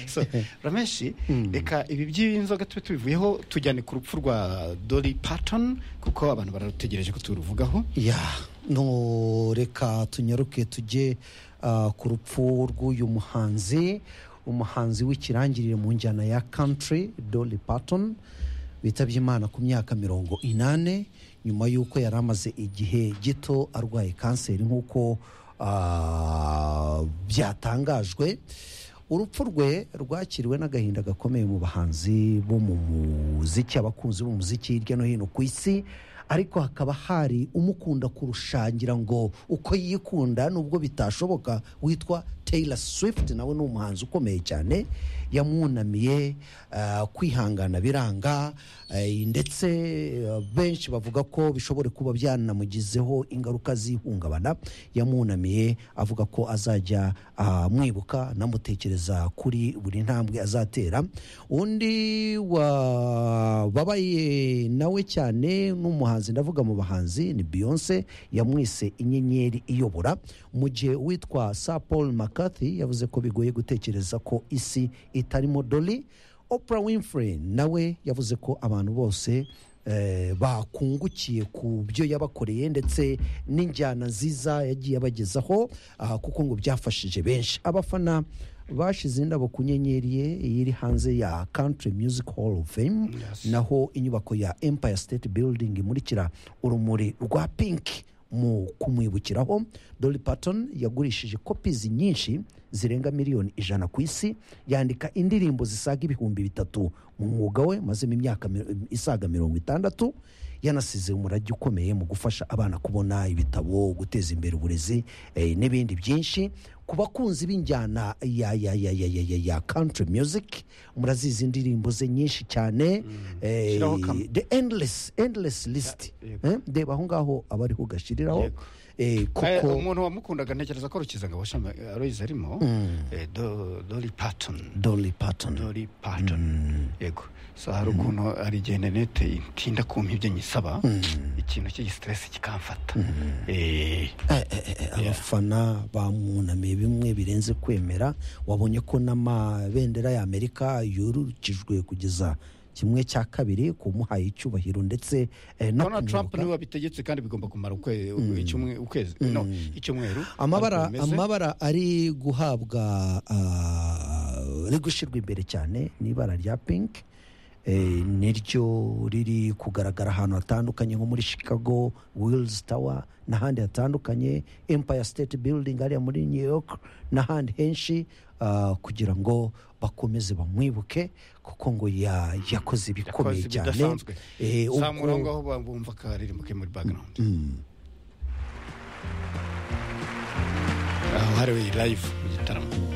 So, rameshi reka ibi by'inzoga tube tubivuyeho tujyane ku rupfu rwa dori patoni kuko abantu bararutegereje ko turuvugaho ya no reka tunyaruke tujye ah, ku rupfu rw'uyu muhanzi umuhanzi w'ikirangirire mu njyana ya country dolly parton witabye imana ku myaka mirongo inane nyuma y'uko yari amaze igihe gito arwaye kanseri nk'uko ah, byatangajwe urupfu rwe rwakiriwe n'agahinda gakomeye mu bahanzi bo mu muziki abakunzi b'umuziki hirya no hino ku isi ariko hakaba hari umukunda kurushangira ngo uko yikunda nubwo bitashoboka witwa Taylor Swift nawe ni umuhanzi ukomeye cyane yamwunamiye ah, kwihangana biranga eh, ndetse eh, benshi bavuga ko bishobora kuba byanamugizeho ingaruka z'ihungabana yamwunamiye avuga ko azajya amwibuka anamutekereza kuri buri ntambwe azatera undi wababaye nawe cyane n'umuhanzi ndavuga mu bahanzi ni beyonce yamwise inyenyeri iyobora mu gihe witwa sa paul mccarthy yavuze ko bigoye gutekereza ko isi itarimo doli Oprah Winfrey nawe yavuze ko abantu bose eh, bakungukiye ku byo yabakoreye ndetse n'injyana nziza yagiye abagezaho ah, kuko ngo byafashije benshi abafana bashize indabo ku nyenyeri ye iri hanze ya Country Music Hall of Fame Yes. naho inyubako ya Empire State Building imurikira urumuri rwa Pink mu kumwibukiraho Dolly Parton yagurishije kopizi nyinshi zirenga miliyoni ijana ku isi yandika indirimbo zisaga ibihumbi bitatu mu mwuga we mazemo imyaka mi- isaga mirongo itandatu yanasize umurage ukomeye mu gufasha abana kubona ibitabo guteza imbere uburezi eh, n'ibindi byinshi ku bakunzi b'injyana ya, ya, ya, ya, ya, ya, ya country music murazizi indirimbo ze nyinshi cyane eh, Shiraho kamwe. the endless endless list yego. eh, ndeba aho ngaho aba ariho ugashiriraho Yego. eh, Eh, kuko umuntu wamukundaga ntekereza ko rukizangabo shami aroyizi arimo eh, Do- dori patoni Dolly Parton dori patoni yego so hari ukuntu hari igihe interineti itinda kumpa ibyo nyisaba ikintu cy'igisiteresi kikamfata Eh, Eh, eh, eh, abafana bamwunamiye bimwe birenze kwemera wabonye ko n'amabendera y'amerika yurukijwe kugeza kimwe cya kabiri kumuhaye icyubahiro ndetse eh, no Donald Trump kumwibuka. niwe wabitegetse kandi bigomba kumara ukwe- icyumwe- ukwezi no icyumweru amabara ariko bimeze. amabara ari guhabwa ah, ari gushyirwa imbere cyane ni ibara rya pink eh, niryo riri kugaragara ahantu hatandukanye nko muri chicago wills tower n'ahandi hatandukanye empire state building hariya muri new york n'ahandi henshi ah, kugira ngo bakomeze bamwibuke kuko ngo ya- yakoze ibikomeye Yakoze cyane ibidasanzwe. Eh, ubwo- zamura aho ngaho bumva akaririmbo ke muri background aho hariwe live mu gitaramo